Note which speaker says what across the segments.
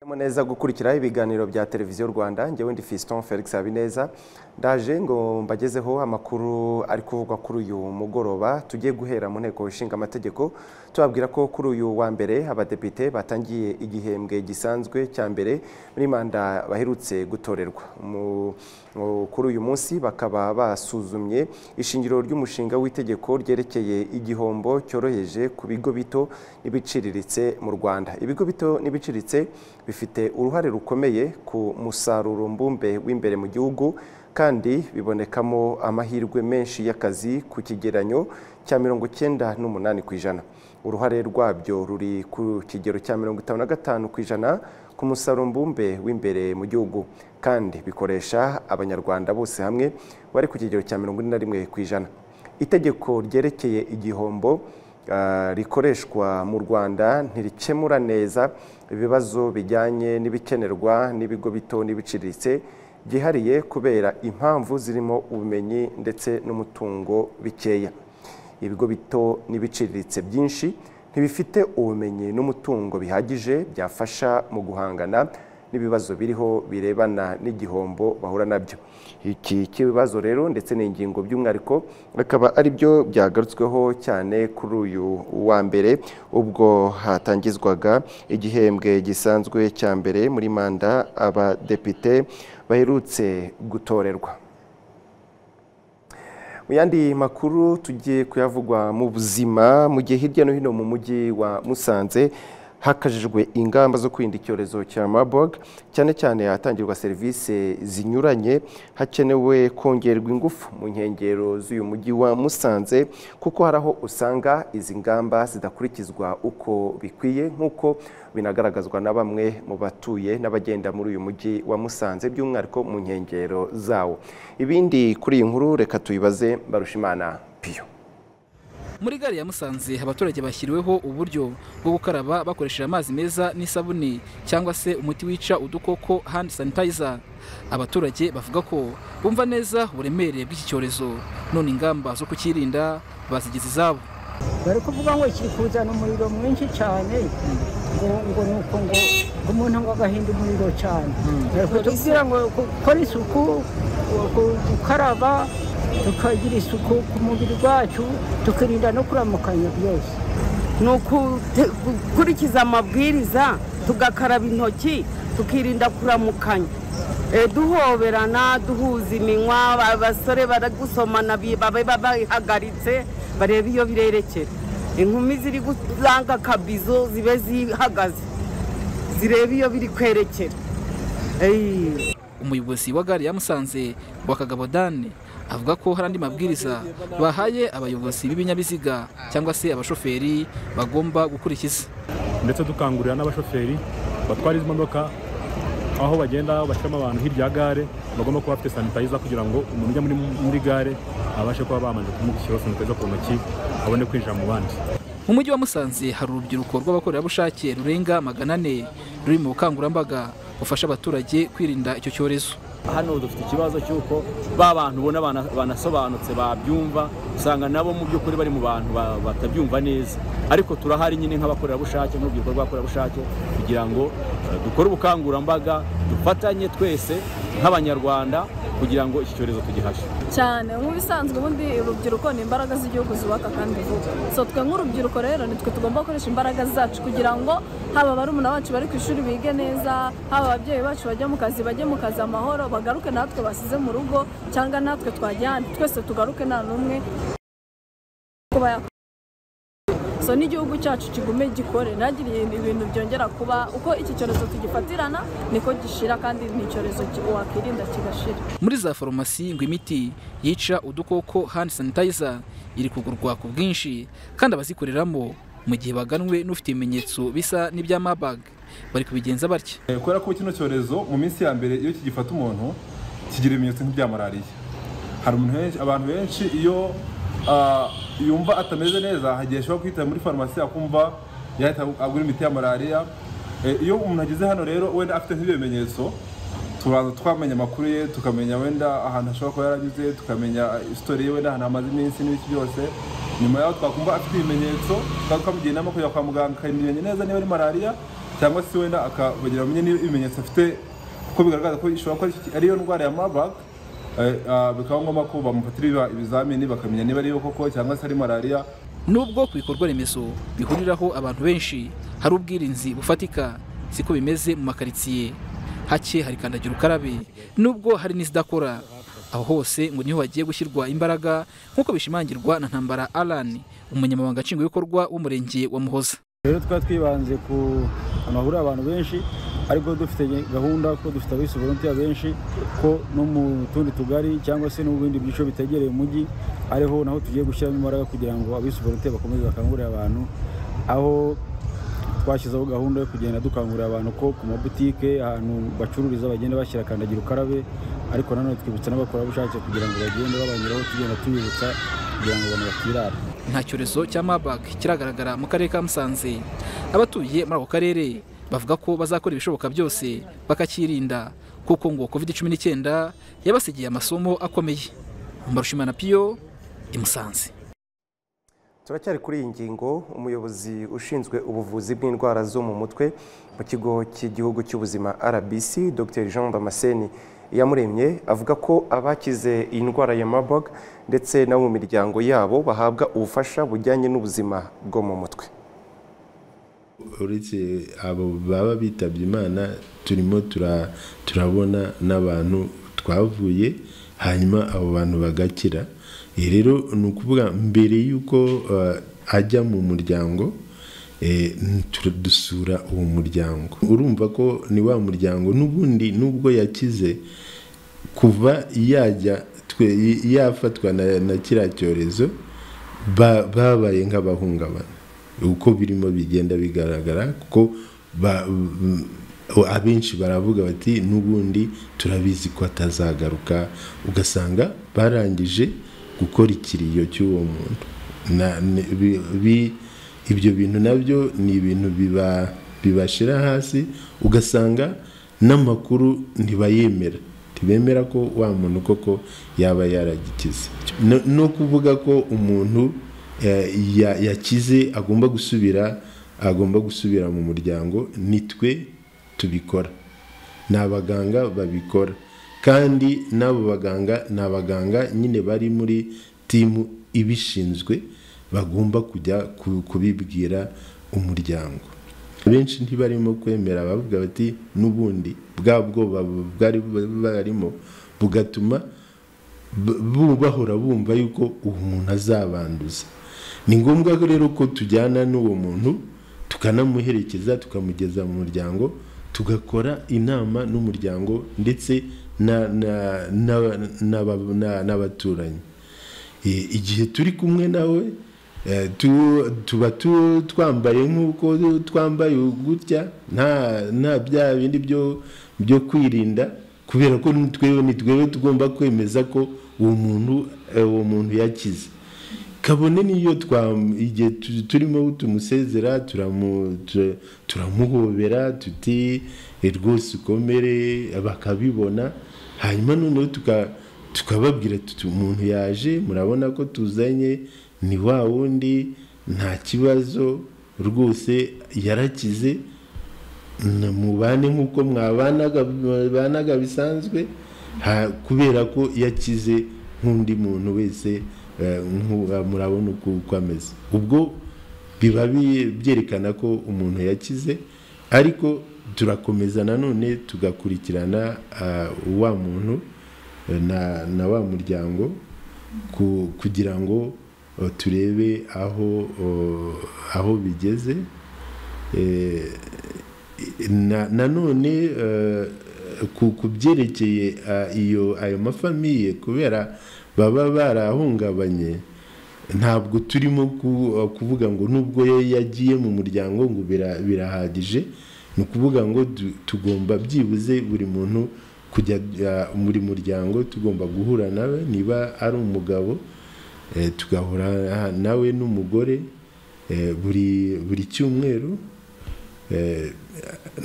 Speaker 1: neza gukurikira ibiganiro bya televiziyo rwanda njyewe ndi Fiston felix habineza ndaje ngo mbagezeho amakuru ari kuvugwa kuri uyu mugoroba tugiye guhera mu nteko ishinga amategeko tubabwira ko kuri uyu wa mbere abadepite batangiye igihembwe gisanzwe cya mbere muri manda baherutse gutorerwa kuri uyu munsi bakaba basuzumye ishingiro ry'umushinga w'itegeko ryerekeye igihombo cyoroheje ku bigo bito n'ibiciriritse mu rwanda ibigo bito n'ibiciriritse bifite uruhare rukomeye ku musaruro mbumbe w'imbere mu gihugu kandi bibonekamo amahirwe menshi y'akazi ku kigeranyo cya mirongo icyenda n'umunani ku ijana uruhare rwabyo ruri ku kigero cya mirongo itanu na gatanu ku ijana ku musaruro mbumbe w'imbere mu gihugu kandi bikoresha abanyarwanda bose hamwe bari ku kigero cya mirongo ine na rimwe ku ijana itegeko ryerekeye igihombo rikoreshwa mu rwanda ntirikemura neza ibibazo bijyanye n'ibikenerwa n'ibigo bito n'ibiciriritse byihariye kubera impamvu zirimo ubumenyi ndetse n'umutungo bikeya ibigo bito n'ibiciriritse byinshi ntibifite ubumenyi n'umutungo bihagije byafasha mu guhangana n'ibibazo biriho birebana n'igihombo bahura nabyo iki kibazo rero ndetse n'ingingo by'umwihariko akaba ari byo byagarutsweho cyane kuri uyu wa mbere ubwo hatangizwaga igihembwe gisanzwe cya mbere muri manda abadepite baherutse gutorerwa mu yandi makuru tugiye kuyavugwa mu buzima mu gihe hirya no hino mu mujyi wa musanze hakajijwe ingamba zo kwirinda icyorezo cya Marburg cyane cyane ahatangirwa serivisi zinyuranye hakenewe kongerwa ingufu mu nkengero z'uyu mujyi wa Musanze kuko hari aho usanga izi ngamba zidakurikizwa uko bikwiye nk'uko binagaragazwa na bamwe mu batuye n'abagenda muri uyu mujyi wa Musanze by'umwihariko mu nkengero zawo ibindi kuri iyi nkuru reka tuyibaze Barushimana Piyo
Speaker 2: muri gare ya musanze abaturage bashyiriweho uburyo bwo gukaraba bakoresheje amazi meza n'isabune cyangwa se umuti wica udukoko hand sanitizer abaturage bavuga ko bumva neza uburemere bw'iki cyorezo none ingamba zo kukirinda bazigize izabo
Speaker 3: bari kuvuga ngo kiri kuzana umuriro mwinshi cyane ngo ni uko ngo umuntu ngo agahinda umuriro cyane bari kutubwira ngo gukora isuku gukaraba tukagira isuku ku mubiri wacu tukirinda no kuramukanya byose
Speaker 4: ni ukukurikiza amabwiriza tugakaraba intoki tukirinda kuramukanya duhoberana duhuza iminwa abasore baragusomana babe babihagaritse barebe iyo birerekera inkumi ziri gutanga akabizo zibe zihagaze zirebe iyo biri kwerekera
Speaker 2: umuyobozi wa gare ya musanze wa kagabo dane avuga ko hari andi mabwiriza bahaye abayobozi b'ibinyabiziga cyangwa se abashoferi bagomba gukurikiza
Speaker 5: ndetse dukangurira n'abashoferi batwara izi modoka aho bagenda bashyiramo abantu hirya ya gare bagomba kuba bafite sanitayiza kugira ngo umuntu ujya muri gare abashe kuba bamanje kumushyiraho sanitayiza ku ntoki abone kwinjira mu bandi
Speaker 2: mu mujyi wa musanze hari urubyiruko rw'abakorerabushake rurenga magana ane ruri mu bukangurambaga bufasha abaturage kwirinda icyo cyorezo
Speaker 6: hano dufite ikibazo cy'uko ba bantu ubona banasobanutse babyumva usanga nabo mu by'ukuri bari mu bantu batabyumva neza ariko turahari nyine nk'abakorerabushake n'urubyiruko rw'abakorerabushake kugira ngo dukore ubukangurambaga dufatanye twese nk'abanyarwanda kugira ngo iki cyorezo tugihashe
Speaker 7: cyane nk'ibisanzwe ubundi urubyiruko ni imbaraga z'igihugu zubaka kandi vuba so twe nk'urubyiruko rero nitwe tugomba gukoresha imbaraga zacu kugira ngo haba barumuna bacu bari ku ishuri bige neza haba ababyeyi bacu bajya mu kazi bajye mu kazi amahoro bagaruke natwe basize mu rugo cyangwa natwe twajya ahandi twese tugaruke nta n'umwe so n'igihugu cyacu kigume gikore ntagire ibintu byongera kuba uko iki cyorezo tugifatirana niko gishira kandi ni icyorezo wakirinda kigashira
Speaker 2: muri za farumasi ngo imiti yica udukoko hand sanitizer iri kugurwa ku bwinshi kandi abazikoreramo mu gihe baganwe n'ufite ibimenyetso bisa n'ibya mabag bari kubigenza batya
Speaker 8: kubera ko kino cyorezo mu minsi ya mbere iyo kigifata umuntu kigira ibimenyetso nk'ibya malariya hari abantu benshi iyo yumva atameze neza hagiye ashobora kwita muri farumasi akumva yahita agura imiti ya malariya iyo umuntu ageze hano rero wenda afite nk'ibyo bimenyetso tubanza twamenya amakuru ye tukamenya wenda ahantu ashobora kuba yaranyuze tukamenya isitori ye wenda ahantu hamaze iminsi n'ibiki byose nyuma yaho twakumva afite ibimenyetso tukaba twamugira inama kujya kwa muganga akamenya neza niba ari malariya cyangwa se wenda akabagira bamenye niba ibimenyetso afite kuko bigaragaza ko ishobora kuba ari- ariyo ndwara ya marburg eh, ah, bikaba ngombwa ko bamufatira ibiba- ibizamini bakamenya niba ariyo koko cyangwa se ari malariya
Speaker 9: nubwo ku bikorwa remezo bihuriraho abantu benshi hari ubwirinzi bufatika siko bimeze mu makaritsiye hake hari kandagira ukarabe nubwo hari n'izidakora aho hose ngo niho hagiye gushyirwa imbaraga nk'uko bishimangirwa na ntambara alan umunyamabanga nshingwabikorwa w'umurenge wa muhoza
Speaker 10: rero twari twibanze ku ahantu hahurira abantu benshi ariko dufite gahunda ko dufite abisi volontiya benshi ko no mu tundi tugari cyangwa se no mu bindi byiciro bitegereye umujyi ariho naho tugiye gushyiramo imbaraga kugira ngo abisi volontiya bakomeze bakangurire abantu aho twashyizeho gahunda yo kugenda dukangurira abantu ko ku mabutike ahantu bacururiza bagenda bashyira kandagira ukarabe ariko nanone twibutsa n'abakorerabushake kugira ngo bagende babanyuraho tugenda tubibutsa kugira ngo abantu batirara
Speaker 9: nta cyorezo cya marburg kiragaragara mu karere ka musanze abatuye muri ako karere bavuga ko bazakora ibishoboka byose bakakirinda kuko ngo covid 19 yabasigiye amasomo akomeye umurushimana piyo i musanze
Speaker 1: turacyari kuri iyi ngingo umuyobozi ushinzwe ubuvuzi bw'indwara zo mu mutwe mu kigo cy'igihugu cy'ubuzima rbc dr jean damascene yamuremye avuga ko abakize iyi ndwara ya marburg ndetse n'abo mu miryango yabo bahabwa ubufasha bujyanye n'ubuzima bwo mu mutwe
Speaker 11: uretse abo baba bitabye imana turimo tura- turabona n'abantu twavuye hanyuma abo bantu bagakira Eh, rero ni ukuvuga mbere y'uko eh, ajya mu muryango eh, tu- dusura uwo muryango urumva ko ni wa muryango n'ubundi nubwo yakize kuva yajya twe- yafatwa na, na kiriya cyorezo ba- babaye nk'abahungabana uko birimo bigenda bigaragara kuko ba- m- abenshi baravuga bati n'ubundi turabizi ko atazagaruka ugasanga barangije gukora ikiriyo cy'uwo muntu Na- ni- bi- bi- ibyo bintu nabyo ni ibintu biba- bibashira hasi ugasanga n'amakuru ntibayemera ntibemera ko wa muntu koko yaba yaragikize No- no kuvuga ko umuntu eh, ya- yakize agomba gusubira agomba gusubira mu muryango nitwe tubikora ni abaganga babikora kandi n'abo baganga ni abaganga nyine bari muri timu ibishinzwe bagomba kujya ku- kubibwira umuryango benshi ntibarimo kwemera bavuga bati n'ubundi bwa bwoba bwari barimo bugatuma b- bu- bahora bumva yuko uwo muntu azabanduza ni ngombwa ko rero ko tujyana n'uwo muntu tukanamuherekeza tukamugeza mu muryango tugakora inama n'umuryango ndetse na- na- na- n'aba- na- n'abaturanyi Eh, igihe turi kumwe nawe eh, tu- tuba tu- twambaye nk'uko twambaye gutya nta nta bya bindi byo byo kwirinda kubera ko ni twewe ni twewe tugomba kwemeza ko uwo muntu eh, uwo muntu yakize kabone n'iyo twa- igihe tu- turimo tumusezera turamu- tu- turamuhobera tuti "Eh, rwose ukomere bakabibona hanyuma noneho tuka- tukababwira tuti umuntu yaje murabona ko tuzanye ni wa wundi nta kibazo rwose yarakize na- mubane nk'uko mwabanaga mubanaga bisanzwe ha- kubera ko yakize nk'undi muntu wese eh, nk'u- ah, murabona uko uko ameze ubwo biba bi- byerekana ko umuntu yakize ariko turakomeza nanone tugakurikirana ah, wa muntu eh, na, na wa muryango ku- kugira ngo eh, turebe aho eh, aho bigeze eh, na- nanone eh, ku ku byerekeye eh, iyo ayo mafamiye kubera baba barahungabanye ntabwo turimo ku- eh, kuvuga ngo nubwo yo yagiye mu muryango ngo bira- birahagije ni ukuvuga ngo du- tugomba byibuze buri muntu kujya eh, muri muryango tugomba guhura nawe niba ari umugabo eh, tugahura nawe n'umugore eh, buri buri cyumweru eh,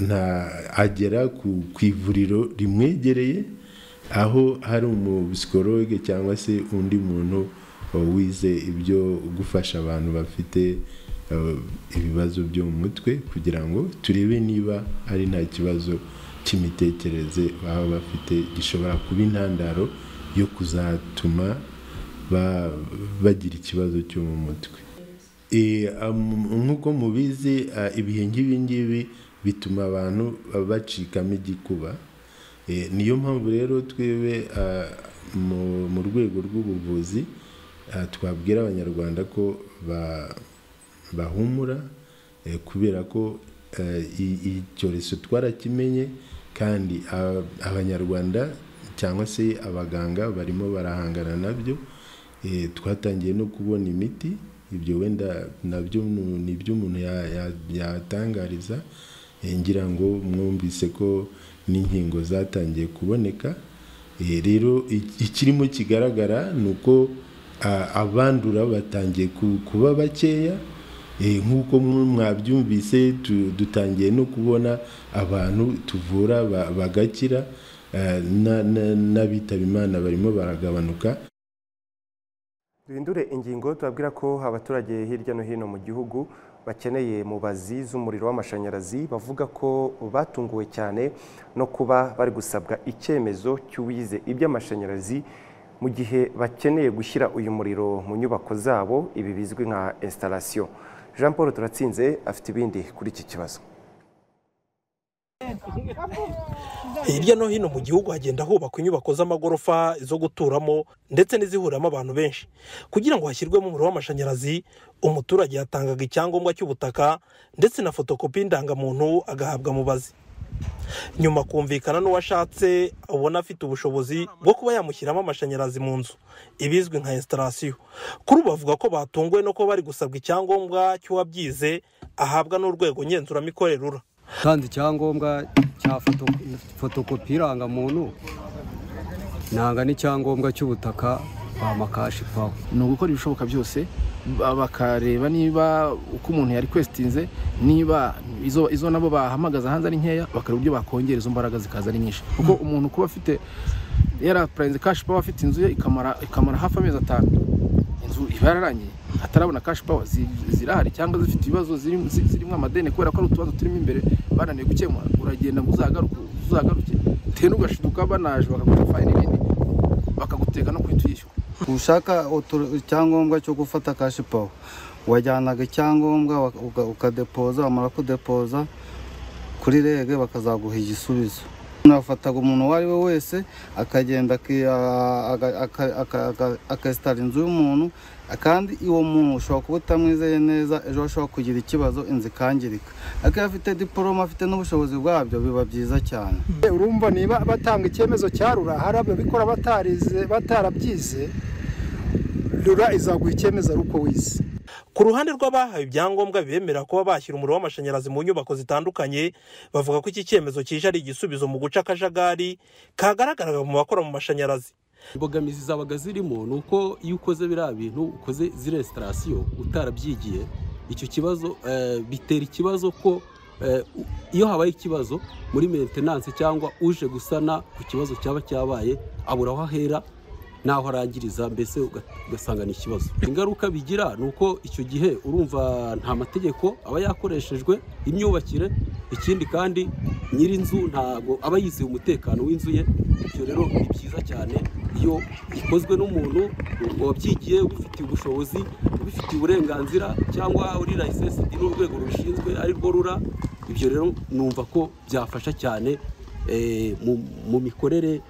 Speaker 11: na agera ku ku ivuriro rimwegereye aho hari umubisikoroge cyangwa se undi muntu eh, wize ibyo gufasha abantu bafite eh, ibibazo byo mu mutwe kugira ngo turebe niba hari nta kibazo cy'imitekerereze baba bafite gishobora kuba intandaro yo kuzatuma ba- bagira ikibazo cyo mu mutwe Eh, am- nk'uko mubizi ah, ibihe nk'ibi ngibi bituma abantu ah, bacikamo igikuba Eh, niyo mpamvu rero twebwe ah, mu- mu rwego rw'ubuvuzi ah, twabwira abanyarwanda ko ba- bahumura eh, kubera ko eh, i- i- icyorezo twarakimenye kandi ah, abanyarwanda cyangwa se abaganga barimo barahangana nabyo Eh, twatangiye no kubona imiti ibyo wenda nabyo nu- ni ibyo umuntu ya- ya- yatangariza Eh, ngira ngo mwumvise ko n'inkingo zatangiye kuboneka Eh, rero i- ikirimo kigaragara ni uko a- abandura batangiye ku- kuba bakeya Eh, nk'uko mu- mwabyumvise tu- dutangiye no kubona abantu tuvura ba- bagakira Eh, na- na- n'abitaba imana barimo baragabanuka
Speaker 1: duhindure ingingo tubabwira ko abaturage hirya no hino mu gihugu bakeneye mubazi z'umuriro w'amashanyarazi bavuga ko batunguwe cyane no kuba bari gusabwa icyemezo cy'uwize iby'amashanyarazi mu gihe bakeneye gushyira uyu muriro mu nyubako zabo ibi bizwi nka esitarasiyo jean paul turatsinze afite ibindi kuri iki kibazo
Speaker 12: hirya no hino mu gihugu hagenda hubakwa inyubako z'amagorofa zo guturamo ndetse n'izihuriramo abantu benshi kugira ngo hashyirwemo umuriro w'amashanyarazi umuturage yatangaga icyangombwa cy'ubutaka ndetse na fotokopi y'indangamuntu agahabwa mubazi nyuma kumvikana n'uwashatse ubona afite ubushobozi bwo kuba yamushyiramo amashanyarazi mu nzu ibizwi nka esitarasiyo kuri ubu bavuga ko batunguwe no kuba bari gusabwa icyangombwa cy'uwabyize ahabwa n'urwego ngenzuramikorere rura
Speaker 13: utanze icyangombwa cya foto- fotokopi irangamuntu nanga n'icyangombwa cy'ubutaka bamakashipaho
Speaker 14: ni ugukora ibishoboka byose ba- bakareba niba uko umuntu yarekwesitinze niba izo izo nabo bahamagaza hanze ari nkeya bakareba uburyo bakongera izo mbaraga zikaza ari nyinshi kuko umuntu kuba afite yarapurayinze kashi pawa afite inzu ye ikamara ikamara hafi amezi atanu inzu iba yararangiye atarabona kashi pawa zirahari cyangwa zifite ibibazo ziri- zi- zirimo amadeni kubera ko ari utubazo turimo imbere bananiwe gukemura uragenda ngo uzagaruke uzagaruke tenu ugashiduka banaje bakaguha fayini nini bakaguteka no guhita uyishyura
Speaker 15: ushaka otor- icyangombwa cyo gufata kashi pawa wajyanaga icyangombwa wak- uka- ukadepoza wamara kudepoza kuri rege bakazaguha igisubizo nafataga umuntu uwo ari we wese akagenda aki- a- aga- aka- aka- aka- akesitara inzu y'umuntu kandi uwo muntu ushobora kuba utamwizeye neza ejo ashobora kugira ikibazo inzu ikangirika ariko iyo afite diporome afite n'ubushobozi bwabyo biba byiza cyane
Speaker 16: urumva niba batanga icyemezo cya rura hari ababikora batarize batarabyize rura izaguha icyemezo ari uko wize
Speaker 12: Ku ruhande rw'abahawe ibyangombwa bibemerera kuba bashyira umuriro w'amashanyarazi mu nyubako zitandukanye bavuga ko iki cyemezo kije ari igisubizo mu guca akajagari kagaragaraga mu bakora mu mashanyarazi
Speaker 17: imbogamizi zabaga zirimo ni uko iyo ukoze biriya bintu ukoze ziriya esitarasiyo utarabyigiye icyo kibazo eh, bitera ikibazo ko eh, u- iyo habaye ikibazo muri mentenanse cyangwa uje gusana ku kibazo cyaba cyabaye abura aho ahera n'aho arangiriza mbese uga- ugasanga ni ikibazo ingaruka bigira ni uko icyo gihe urumva nta mategeko aba yakoreshejwe imyubakire ikindi kandi nyir'inzu ntabwo aba yizeye umutekano w'inzu ye ibyo rero ni byiza cyane iyo ikozwe n'umuntu wabyigiye ubifitiye ubushobozi ubifitiye uburenganzira cyangwa uri layisensidi n'urwego rubishinzwe arirwo rura ibyo rero numva ko byafasha cyane eh, mu- mu mikorere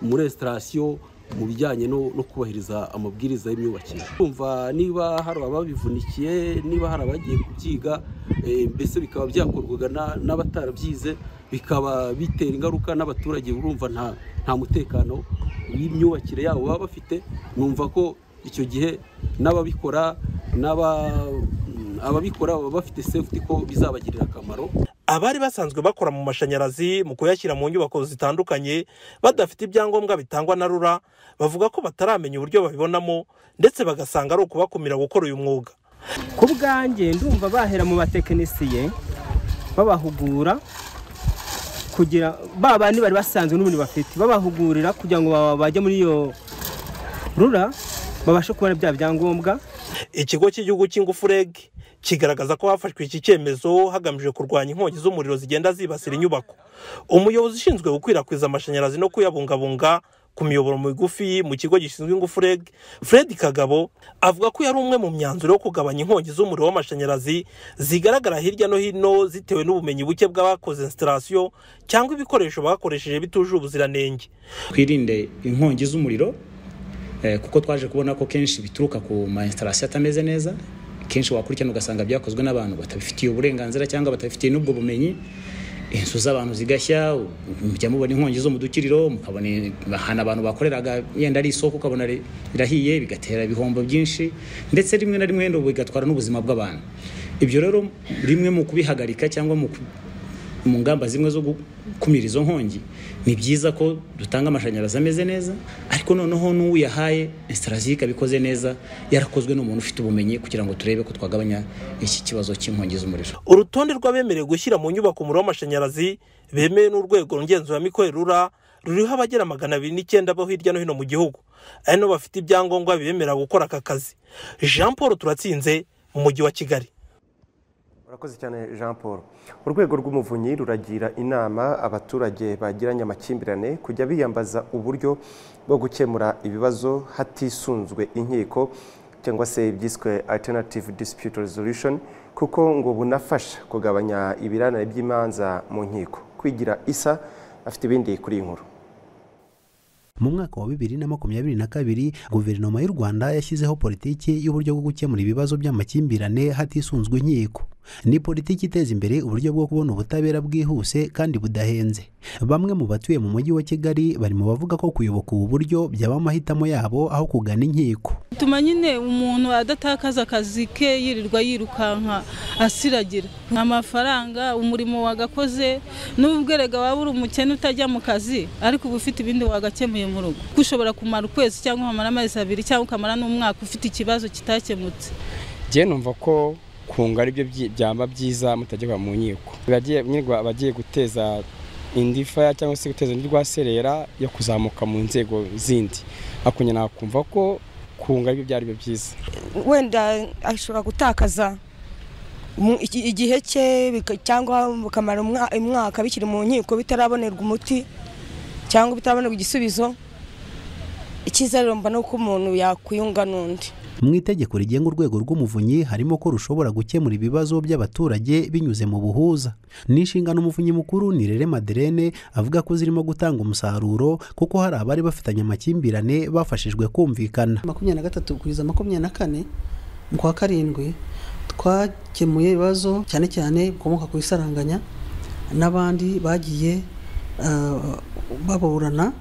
Speaker 17: muri esitarasiyo mu bijyanye no no kubahiriza amabwiriza y'imyubakire kumva niba hari ababivunikiye niba hari abagiye kubyiga eh, mbese bikaba byakorwaga na- n'abatarabyize bikaba bitera ingaruka n'abaturage urumva nta nta mutekano w'imyubakire yabo baba bafite numva ko icyo gihe n'ababikora n'aba ababikora baba bafite sefuti ko bizabagirira akamaro
Speaker 12: abari basanzwe bakora mu mashanyarazi mu kuyashyira mu nyubako zitandukanye badafite ibyangombwa bitangwa na rura bavuga ko bataramenya uburyo babibonamo ndetse bagasanga ari ukubakumira gukora uyu mwuga
Speaker 18: ku bwanjye ndumva bahera mu batekinisiye babahugura kugira ba bandi bari basanzwe n'ubundi bafite babahugurira kugira ngo ba- bajye muri iyo rura babashe kubona bya byangombwa
Speaker 12: ikigo cy'igihugu cy'ingufu reg kigaragaza ko hafashwe iki cyemezo hagamijwe kurwanya inkongi z'umuriro zigenda zibasira inyubako umuyobozi ushinzwe gukwirakwiza amashanyarazi no kuyabungabunga ku miyoboro migufi mu kigo gishinzwe ingufu reg fred kagabo avuga ko yari umwe mu myanzuro yo kugabanya inkongi z'umuriro w'amashanyarazi zigaragara hirya no hino zitewe n'ubumenyi buke bw'abakoze instalasiyo cyangwa ibikoresho bakoresheje bitujuje ubuziranenge
Speaker 19: twirinde inkongi z'umuriro eh, kuko twaje kubona ko kenshi bituruka ku ma instalasiyo atameze neza kenshi wakurikirana ugasanga byakozwe n'abantu batabifitiye uburenganzira cyangwa batabifitiye n'ubwo bumenyi inzu z'abantu zigashya mujya mubona inkongi zo mu dukiriro mukabona ahantu abantu bakoreraga yenda ari isoko ukabona ri- irahiye bigatera ibihombo byinshi ndetse rimwe na rimwe bigatwara n'ubuzima bw'abantu ibyo rero rimwe mu kubihagarika cyangwa mu ku- mu ngamba zimwe zo gukumira izo nkongi ni byiza ko dutanga amashanyarazi ameze neza ariko noneho n'uyahaye instalasiyo ikaba ikoze neza yarakozwe n'umuntu ufite ubumenyi kugira ngo turebe ko twagabanya iki kibazo cy'inkongi z'umuriro
Speaker 12: urutonde rw'abemerewe gushyira mu nyubako umuriro w'amashanyarazi bemewe n'urwego ngenzuramikorere rura ruriho abagera magana abiri n'icyenda bo hirya no hino mu gihugu ari nabo bafite ibyangombwa bibemerera gukora aka kazi jean paul turatsinze mu mujyi wa kigali
Speaker 1: urakoze cyane jean paul urwego rw'umuvunyi ruragira inama abaturage bagiranye amakimbirane kujya biyambaza uburyo bwo gukemura ibibazo hatisunzwe inkiko cyangwa se ibyiswe alternative dispute resolution kuko ngo bunafasha kugabanya ibirarane by'imanza mu nkiko kwigira isa afite ibindi kuri iyi nkuru
Speaker 20: mu mwaka wa bibiri na makumyabiri na kabiri guverinoma y'u rwanda yashyizeho politiki y'uburyo bwo gukemura ibibazo by'amakimbirane hatisunzwe inkiko ni politiki iteza imbere uburyo bwo kubona ubutabera bwihuse kandi budahenze bamwe mu batuye mu mujyi wa kigali bari mu bavuga ko kuyoboka ubu buryo byaba amahitamo yabo aho kugana inkiko
Speaker 21: bituma nyine umuntu adatakaza akazi ke yirirwa yirukanka asiragira amafaranga umurimo wagakoze n'ubwo erega waba uri umukene utajya mu kazi ariko uba ufite ibindi wagakemuye mu rugo kuko ushobora kumara ukwezi cyangwa ukamara amezi abiri cyangwa ukamara n'umwaka ufite ikibazo kitakemutse
Speaker 22: njye numva ko kunga aribyo byi- byaba byiza mutajya mu nkiko Abagiye- nirwa- abagiye guteza indi faya cyangwa se guteza undi rwaserera yo kuzamuka mu nzego zindi hakunya nakumva ko kunga aribyo byari byo byiza
Speaker 23: wenda ashobora gutakaza mu- iki- igihe cye bika- cyangwa bukamara umwa- umwaka bikiri mu nkiko bitarabonerwa umuti cyangwa bitarabonerwa igisubizo icyizere mba ni uko umuntu yakwiyunga n'undi
Speaker 20: mu itegeko rigenga urwego rw'umuvunyi harimo ko rushobora gukemura ibibazo by'abaturage binyuze mu buhuza ni inshingano umuvunyi mukuru nirere maderene avuga ko zirimo gutanga umusaruro kuko hari abari bafitanye amakimbirane bafashijwe kumvikana
Speaker 24: makumyabiri na gatatu kugeza makumyabiri na kane mu kwa karindwi twakemuye ibibazo cyane cyane bikomoka ku isaranganya n'abandi bagiye ah, baburana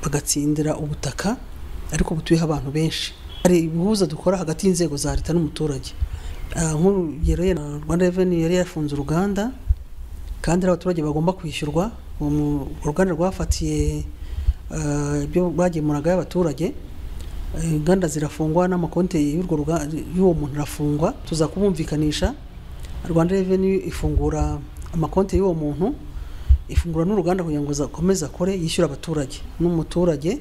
Speaker 24: bagatsindira ubutaka ariko butuyeho abantu benshi hari ibihuza dukora hagati y'inzego za leta n'umuturage Ah, nk'urugero yenda rwanda reveni yari yafunze uruganda kandi ari abaturage bagomba kwishyurwa uwo mu- uruganda rwafatiye ah, ibyo bagemuragayo abaturage Eh, inganda zirafungwa n'amakonti y'urwo ruga- y'uwo muntu arafungwa tuza kumwumvikanisha rwanda reveni ifungura amakonti y'uwo muntu ifungura n'uruganda kugira ngo akomeze akore yishyura abaturage n'umuturage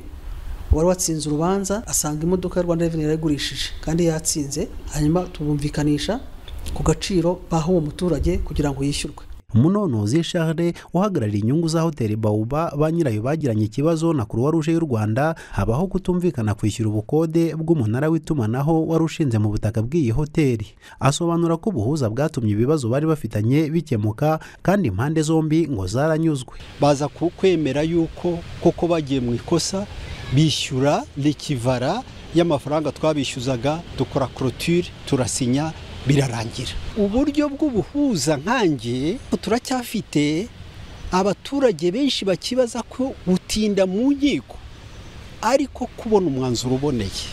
Speaker 24: wari watsinze urubanza asanga imodoka ya rwanda reveni yarayigurishije kandi yatsinze hanyuma tubumvikanisha ku gaciro baha uwo muturage kugira ngo yishyurwe
Speaker 20: umunonozi charles uhagarariye inyungu za hoteli bawuba ba nyirayo bagiranye ikibazo na croix rouge y'u rwanda habaho kutumvikana kwishyura ubukode bw'umunara w'itumanaho wari ushinze mu butaka bw'iyi hoteli asobanura ko ubuhuza bwatumye ibibazo bari bafitanye bikemuka kandi impande zombi ngo zaranyuzwe
Speaker 25: baza ku- kwemera yuko koko bagiye mu ikosa bishyura likivara y'amafaranga twabishyuzaga dukora korotire turasinya birarangira uburyo bw'ubuhuza nkange turacyafite abaturage benshi bakibaza ko gutinda mu nkiko ariko kubona umwanzuro uboneye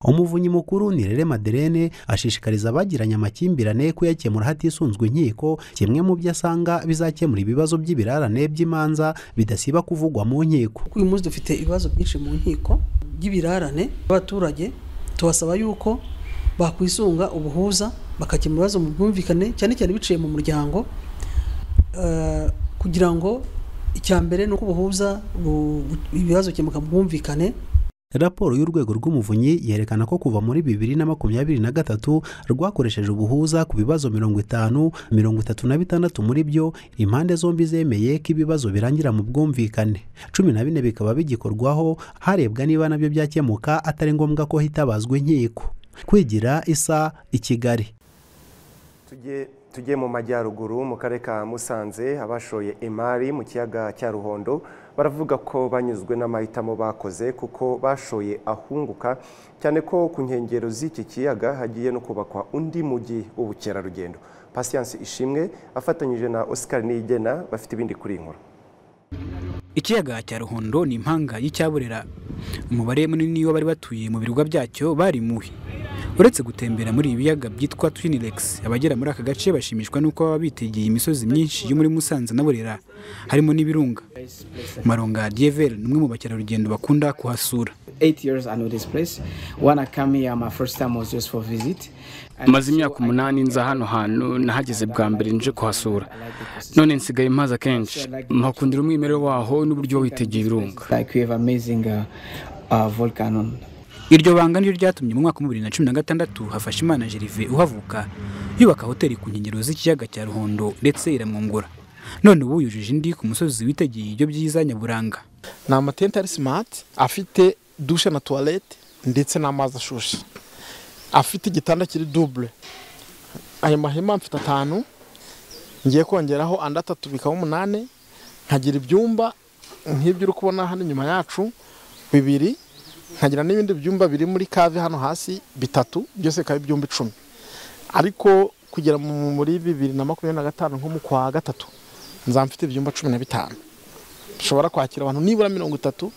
Speaker 20: umuvunyi mukuru nirere maderene ashishikariza abagiranye amakimbirane kuyakemura hatisunzwe inkiko kimwe mu byo asanga bizakemura ibibazo by'ibirarane by'imanza bidasiba kuvugwa mu nkiko
Speaker 24: kuko uyu munsi dufite ibibazo byinshi mu nkiko by'ibirarane abaturage tubasaba yuko bakwisunga ubuhuza bakakemura ibibazo mu bwumvikane cyane cyane biciye mu muryango Eh, kugira ngo icya mbere ni uko ubuhuza bu- ibibazo bikemuka mu bwumvikane
Speaker 20: raporo y'urwego rw'umuvunyi yerekana ko kuva muri bibiri na makumyabiri na gatatu rwakoresheje ubuhuza ku bibazo mirongo itanu mirongo itatu na bitandatu muri byo impande zombi zemeye ko ibibazo birangira mu bwumvikane cumi na bine bikaba bigikorwaho harebwa niba nabyo byakemuka atari ngombwa ko hitabazwa inkiko kwigira isa i kigali
Speaker 1: tugiye mu majyaruguru mu karere ka musanze abashoye imari mu kiyaga cya ruhondo baravuga ko banyuzwe n'amahitamo bakoze kuko bashoye ahunguka cyane ko ku nkengero z'iki kiyaga hagiye no kubakwa undi mujyi w'ubukerarugendo pasiyanse ishimwe afatanyije na oscar niyigena bafite ibindi kuri iyi nkuru
Speaker 26: ikiyaga cya ruhondo ni impanga y'icyaburera umubare munini w'abari batuye mu birwa byacyo barimuwe uretse gutembera muri ibi biyaga byitwa twinirex abagera muri aka gace bashimishwa n'uko baba bitegeye imisozi myinshi yo muri musanze na burera harimo n'ibirunga maronga dievel ni umwe mu bakerarugendo bakunda kuhasura
Speaker 27: maze imyaka umunani nza hano hantu nahageze bwa mbere nje kuhasura none nsigaye mpaza kenshi mpakundira umwimerere waho n'uburyo witegeye ibirunga
Speaker 26: iryo banga niryo ryatumye mu mwaka wa bibiri na cumi na gatandatu hafashimana jerive uhavuka yubaka hoteli ku nkengero z'ikiyaga cya ruhondo ndetse iramwungura none ubu yujuje indi ku musozi witegeye ibyo byiza nyaburanga
Speaker 28: ni amatente ari simati afite dushe na tuwarete ndetse n'amazi ashushe afite igitanda kiri dubure aya mahema mfite atanu ngiye kongeraho andi atatu bikaba umunani nkagira ibyumba nk'ibyo uri kubona hano inyuma yacu bibiri nkagira n'ibindi byumba biri muri kave hano hasi bitatu byose bikaba ibyumba icumi ariko kugera muri bibiri na makumyabiri na gatanu nko mu kwa gatatu nzaba mfite ibyumba cumi na bitanu bishobora kwakira abantu nibura mirongo itatu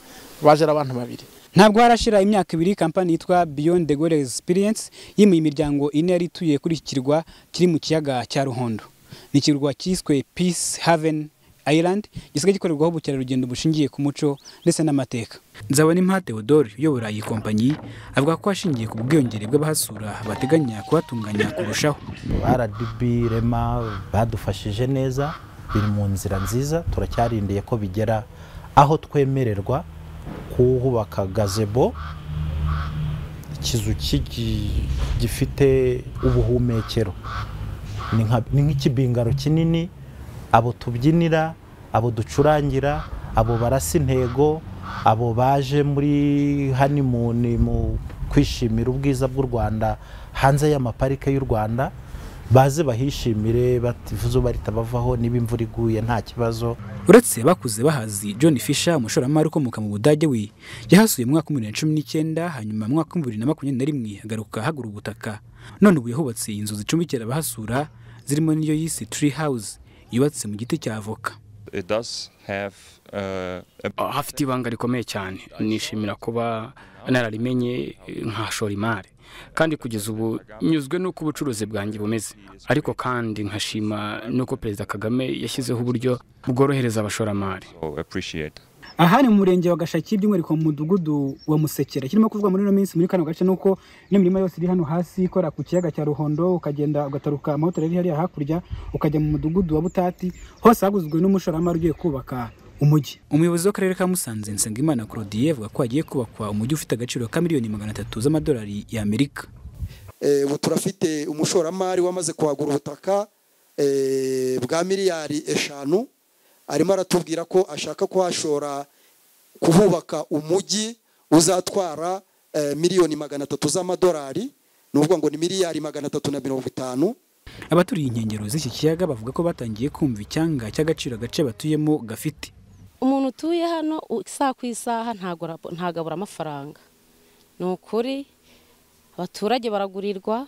Speaker 28: baje ari abantu babiri
Speaker 26: ntabwo harashira imyaka ibiri kampani yitwa beyond the goal experience yimuye imiryango ine yari ituye kuri iki kirwa kiri mu kiyaga cya ruhondo ni ikirwa cyiswe peace haven Ireland gisigaye gikorerwaho ubukerarugendo bushingiye ku muco ndetse n'amateka nzabona impa Theodore uyobora iyi kompanyi avuga ko hashingiye ku bwiyongere bw'abahasura bateganya kuhatunganya kurushaho
Speaker 29: rdb rema badufashije neza biri mu nzira nziza turacyarindiye ko bigera aho twemererwa kuhubaka gazebo ikizu gifite ubuhumekero ni nk'ikibingaro kinini abo tubyinira abo ducurangira abo barasa intego abo baje muri hanimuni mu kwishimira ubwiza bw'u rwanda hanze y'amaparike y'u rwanda baze bahishimire bativuze barita bavaho niba imvura iguye nta kibazo
Speaker 26: uretse bakuze bahazi john fisher umushoramari ukomoka mu budage we yahasuye mu mwaka w'ibihumbi bibiri na cumi n'icyenda hanyuma mu mwaka w'ibihumbi bibiri na makumyabiri na rimwe agaruka ahagura ubutaka none ubu yahubatse inzu zicumbikira abahasura zirimo n'iyo yise tree house yubatse mu giti cya avoka
Speaker 27: hafite ibanga rikomeye cyane nishimira kuba nararimenye nkashora imari kandi kugeza ubu nyuzwe n'uko ubucuruzi bwanjye bumeze ariko kandi nkashima n'uko perezida kagame yashyizeho uburyo bworohereza abashoramari
Speaker 26: aha ni mu murenge wa gashaki by'umwihariko mu mudugudu wa musekera kirimo kuvuga muri ino minsi muri kano gace nuko n'imirima yose iri hano hasi ikora ku kiyaga cya ruhondo ukagenda ugataruka amahoteli ari hariya hakurya ukajya mu mudugudu wa butati hose haguzwe n'umushoramari ugiye kubaka umujyi umuyobozi w'akarere ka musanze nsengimana claudie avuga ko hagiye kubakwa umujyi ufite agaciro ka miliyoni magana atatu z'amadolari y'amerika
Speaker 30: ubu turafite umushoramari wamaze kuhagura ubutaka bwa miliyari eshanu arimo aratubwira ko ashaka kuhashora kuhubaka umujyi uzatwara miliyoni magana atatu z'amadolari ni ukuvuga ngo ni miliyari magana atatu na mirongo itanu
Speaker 26: abaturiye inkengero z'iki kiyaga bavuga ko batangiye kumva icyanga cy'agaciro agace batuyemo gafite
Speaker 31: umuntu utuye hano isaha ku isaha ntabwo abura amafaranga ni ukuri abaturage baragurirwa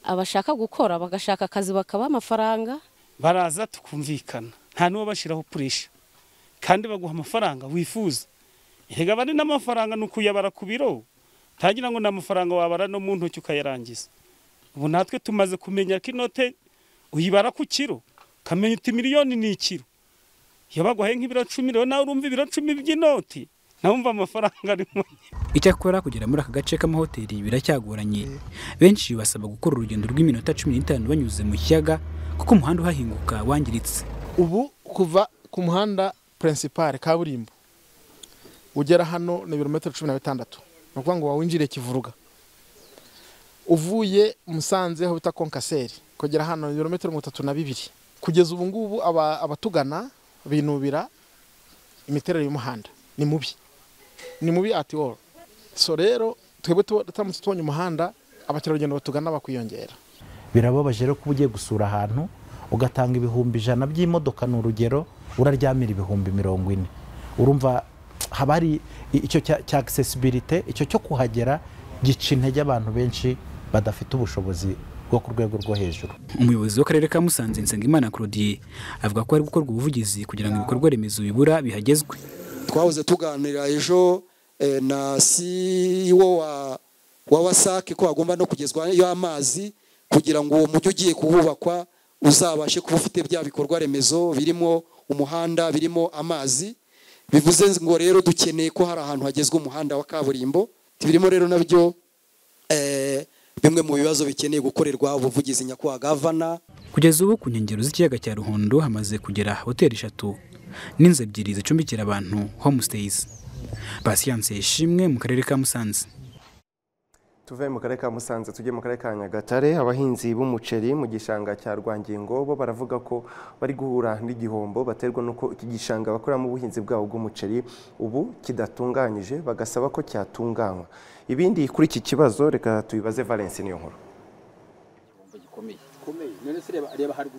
Speaker 31: abashaka gukora bagashaka akazi bakabaha amafaranga
Speaker 32: baraza tukumvikana nta n'uwo bashyiraho puresha kandi baguha amafaranga wifuza erega aba ari n'amafaranga ni ukuyabara ku biro ntagira ngo ni amafaranga wabara no mu ntoki ukayarangiza ubu natwe tumaze kumenya ko inote uyibara ku kiro ukamenya uti miliyoni ni ikiro iyo baguhaye nk'ibiro cumi rero nawe urumva ibiro cumi by'inoti nawe umva amafaranga arimo
Speaker 26: icyakora kugera muri aka gace k'amahoteli biracyagoranye benshi basaba gukora urugendo rw'iminota cumi n'itanu banyuze mu kiyaga kuko umuhanda uhahinguka wangiritse
Speaker 28: ubu kuva ku muhanda purinsipari kaburimbo ugera hano ni ibirometero cumi na bitandatu ni ukuvuga ngo wawinjiriye kivuruga uvuye musanze aho bita konkaseri kugera hano ni ibirometero mirongo itatu na bibiri kugeza ubu ngubu aba- abatugana binubira imiterere y'umuhanda ni mubi ni mubi ati all so rero twebwe tuba- turamutse tubonye umuhanda abakerarugendo batugana bakwiyongera
Speaker 29: birababaje rero kuba ugiye gusura ahantu ugatanga ibihumbi ijana by'imodoka ni urugero uraryamira ibihumbi mirongo ine urumva haba hari icyo cya cya accessibility icyo cyo kuhagera gica intege abantu benshi badafite ubushobozi bwo ku rwego rwo hejuru
Speaker 26: umuyobozi w'akarere ka musanze nsengimana claudie avuga ko hari gukorwa ubuvugizi kugira ngo ibikorwa remezo bibura bihagezwe
Speaker 30: twahoze tuganira ejo eh, na CEO wa wa wasake ko hagomba no kugezwayo amazi kugira ngo uwo mujyi ugiye kuhubakwa uzabashe kuba ufite bya bikorwa remezo birimo umuhanda birimo amazi bivuze ngo rero dukeneye ko hari ahantu hagezwa umuhanda wa kaburimbo birimo rero nabyo eh, bimwe mu bibazo bikeneye gukorerwa ubuvugizi nyakubahwa gavana
Speaker 26: kugeza ubu ku nkengero z'ikiyaga cya ruhondo hamaze kugera hoteli eshatu n'inzu ebyiri zicumbikira abantu homestays pasiyanse ishimwe mu karere ka musanze
Speaker 1: tuve mu karere ka musanze tujye mu karere ka nyagatare abahinzi b'umuceri mu gishanga cya rwangingo bo baravuga ko bari guhura n'igihombo baterwa n'uko iki gishanga bakoramo ubuhinzi bwabo bw'umuceri ubu kidatunganyije bagasaba ko cyatunganywa ibindi kuri iki kibazo reka tubibaze valence niyo nkuru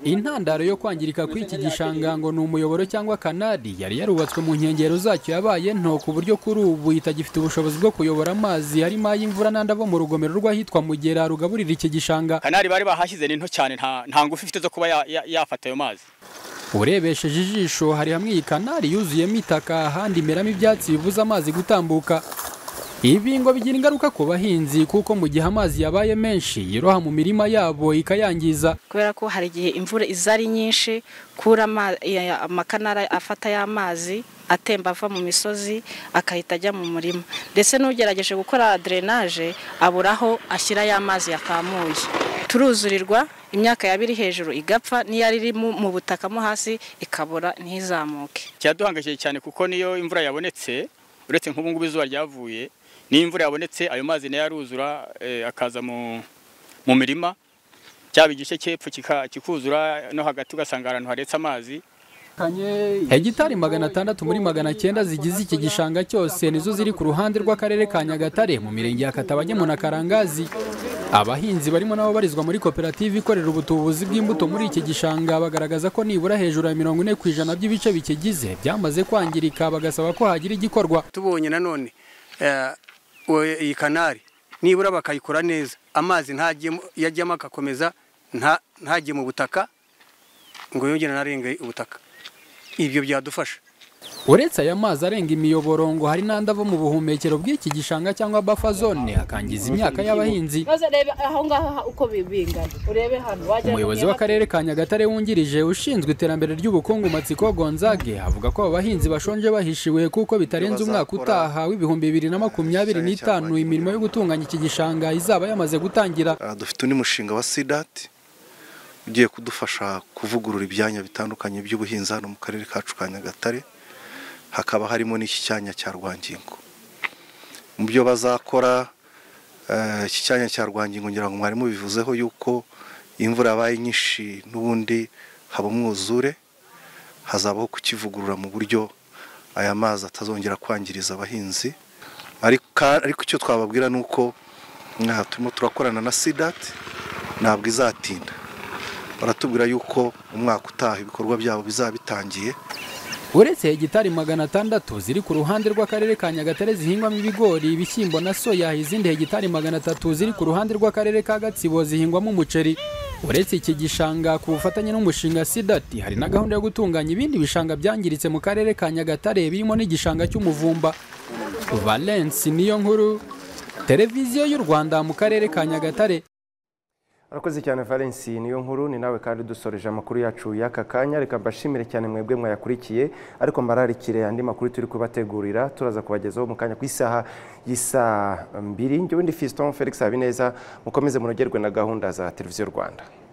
Speaker 9: intandaro yo kwangirika kw'iki gishanga ngo ni umuyoboro cyangwa kanali yari yarubatswe mu nkengero zacyo yabaye nto ku buryo kuri ubu itagifite ubushobozi bwo kuyobora amazi harimo ay'imvura n'andi ava mu rugomero rw'ahitwa mugera rugaburira iki gishanga
Speaker 33: kanari bari bahashyize ni nto cyane nta nta ngufu ifite zo kuba ya- ya- yafata ayo mazi
Speaker 9: urebesheje ijisho hari hamwe iyi kanali yuzuyemo itaka ahandi imeramo ibyatsi bibuza amazi gutambuka ibi ngo bigira ingaruka ku bahinzi kuko mu gihe amazi yabaye menshi yiroha mu mirima yabo ikayangiza
Speaker 34: kubera ko hari igihe imvura iza ari nyinshi kura ama- ya- amakanara afata y'amazi atemba ava mu misozi akahita ajya mu murima ndetse n'ugerageje gukora drenaje abura aho ashyira ya mazi yakamuye turuzurirwa imyaka yaba iri hejuru igapfa n'iyari iri mu mu butaka mo hasi ikabura ntizamuke
Speaker 33: kiraduhangayikishije cyane kuko niyo imvura yabonetse uretse nk'ubu ngubu izuba ryavuye niyo imvura yabonetse ayo mazi nayo aruzura eh, akaza mu mu mirima cyaba igice cy'epfo kika- kikuzura no hagati ugasanga ahantu haretse amazi
Speaker 9: hegitari magana atandatu muri magana cyenda zigize iki gishanga cyose nizo ziri ku ruhande rw'akarere ka nyagatare mu mirenge ya katabagemu na karangazi abahinzi barimo nabo barizwa muri koperative ikorera ubutubuzi bw'imbuto muri iki gishanga bagaragaza ko nibura hejuru ya mirongo ine ku ijana by'ibice bikigize byamaze kwangirika bagasaba ko hagira igikorwa
Speaker 35: tubonye nanone eh, we- iyi kanari nibura bakayikora neza amazi ntajyemo yajyamo agakomeza nta- ntajye mu butaka ngo yongere anarenga ubutaka ibyo byadufasha
Speaker 9: uretse aya mazi arenga imiyoboro ngo hari n'andi ava mu buhumekero bw'iki gishanga cyangwa buffer zone akangiza imyaka y'abahinzi
Speaker 36: maze reba aho ngaho uko bibingana urebe hano wagira ngo
Speaker 9: umuyobozi
Speaker 36: niba-
Speaker 9: w'akarere ka nyagatare wungirije ushinzwe iterambere ry'ubukungu matsiko gonzage avuga ko aba bahinzi bashonje bahishiwe kuko bitarenze umwaka utaha w'ibihumbi bibiri na makumyabiri n'itanu imirimo yo gutunganya iki gishanga izaba yamaze gutangira
Speaker 13: Ah, dufite undi mushinga wa sidati ugiye kudufasha kuvugurura ibyanya bitandukanye by'ubuhinzi hano mu karere kacu ka nyagatare hakaba harimo n'iki cyanya cya rwangingo mu byo bazakora eh, iki cyanya cya rwangingo ngira ngo mwari mubivuzeho yuko imvura yabaye nyinshi n'ubundi haba umwuzure hazabaho kukivugurura mu buryo aya mazi atazongera kwangiriza abahinzi ariko ka- ariko icyo twababwira ni uko nta- turimo turakorana na sidati ntabwo izatinda baratubwira yuko umwaka utaha ibikorwa byabo bizaba bitangiye
Speaker 9: uretse hegitari magana atandatu ziri ku ruhande rw'akarere ka nyagatare zihingwamo ibigori ibishyimbo na soya izindi hegitari magana atatu ziri ku ruhande rw'akarere ka gatsibo zihingwamo umuceri uretse iki gishanga ku bufatanye n'umushinga sidati hari na gahunda yo gutunganya ibindi bishanga byangiritse mu karere ka nyagatare birimo n'igishanga cy'umuvumba valence niyo nkuru televiziyo y'u rwanda mu karere ka nyagatare
Speaker 1: Arakoze cyane Valence niyo nkuru ni nawe kandi dusoreje amakuru yacu y'aka kanya reka mbashimire cyane mwebwe mwayakurikiye ariko mbararikire andi makuru turi kubategurira turaza kubagezaho mu kanya ku isaha y'isaa mbiri njyewe ndi Fiston Felix Habineza mukomeze munogerwe na gahunda za televiziyo Rwanda